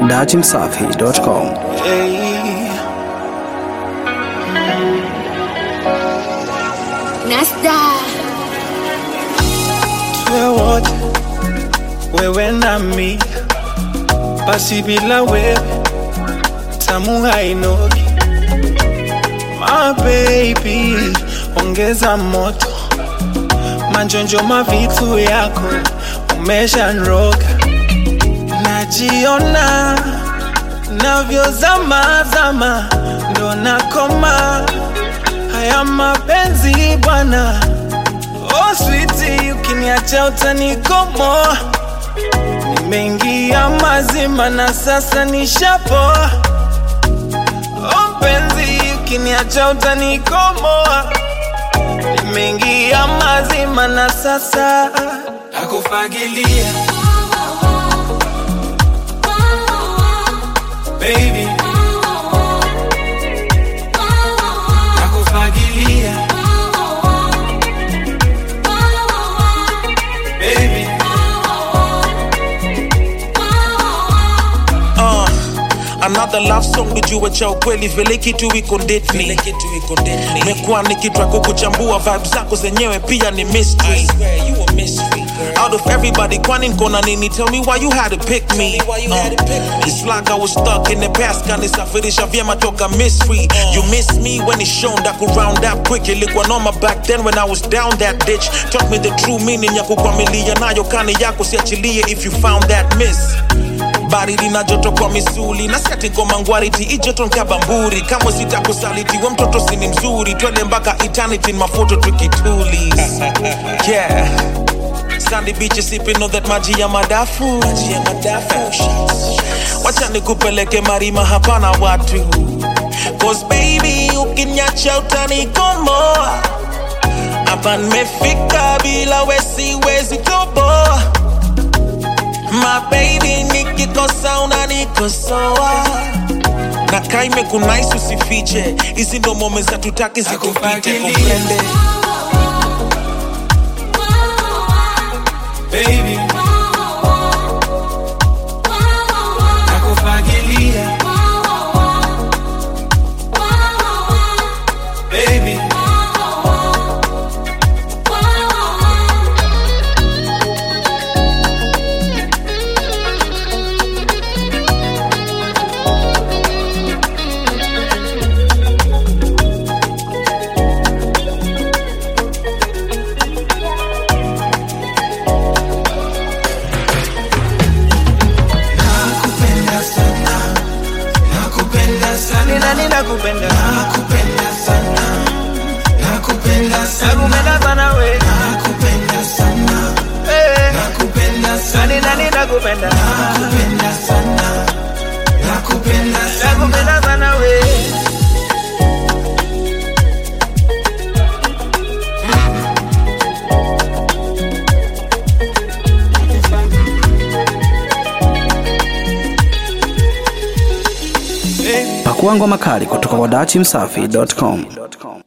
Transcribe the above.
datimsafi.com. Hey, Nasta tuwe wote wewe nami, basi bila wewe tamu hainogi. My baby, ongeza moto, manjonjo mavitu yako umeshanroga, najiona navyozama zama, ndo nakoma haya mapenzi bwana. Oh sweetie, ukiniacha utanikomoa. Nimeingia mazima na sasa nishapoa. Oh mpenzi, ukiniacha utanikomoa. Nimeingia mazima na sasa nakufagilia baby, nakufagilia baby. Uh, another love song nijue cha ukweli vile kitu iko ndetni mekuwa nikitwa kukuchambua vibe zako zenyewe pia ni mystery out of everybody kwani nkona nini tell me why you had to pick me uh, it's like I was stuck in the past kanisafirisha vyema toka mystery you miss me when it's shown that could round up quick ilikuwa noma back then when I was down that ditch taught me the true meaning ya kukwamilia nayo kani yako siachilie if you found that miss bari lina joto kwa misuli na siati ngoma ngwariti ijoto nkabamburi kamwe sitakusaliti we mtoto sini mzuri twende mpaka eternity mafoto tukituli yeah sandy beach sipping on that maji ya madafu maji ya madafu wacha nikupeleke marima hapana watu cause baby ukinyacha utanikomoa hapa nimefika bila wesiwezi toboa My baby nikikosa unanikosoa na kaime kunais usifiche hizi ndo mome za tutaki zikupite Nakufagilia. kupende baby, nakufagilia baby, nakupenda sana, nakupenda sana, nina nina kupenda, nakupenda sana, nakupenda sana, nakupenda sana we, nakupenda sana, eh, nakupenda sana, nina nina kupenda, nakupenda sana, nakupenda sana, nakupenda sana we. Pakua ngoma kali kutoka kwa datimsafi.com.